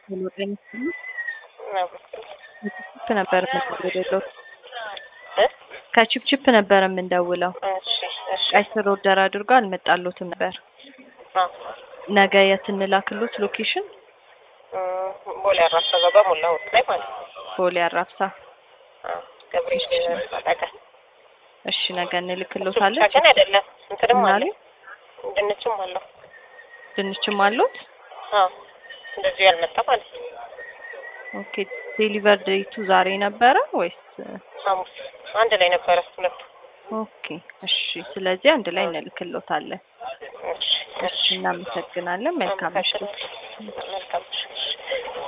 ጤና ከቺፕቺፕ ነበር የምንደውለው። ከቺፕቺፕ ነበር የምንደውለው። እሺ እሺ ቀይ ስር ኦርደር አድርጎ አልመጣሎትም ነበር። አዎ ነገ የት እንላክሎት? ሎኬሽን እም፣ ቦሌ አራሳ ገባ ሞላሁት ላይ ማለት ነው። ቦሌ አራብሳ። አዎ ገብርኤል አጠገብ እሺ ነገ እሱ እንልክሎታለን። ብቻ ግን አይደለም እንትንም ምን አለ አሉ? ድንችም አለው። ድንችም አሉት። አዎ እንደዚሁ ያልመጣ ማለት ነው። ኦኬ ዴሊቨር ዴቱ ዛሬ ነበረ ወይስ? ሐሙስ አንድ ላይ ነበረ ሁለቱ። ኦኬ እሺ። ስለዚህ አንድ ላይ እንልክሎታለን። እሺ እሺ እናመሰግናለን። መልካም ምሽት። መልካም ምሽት።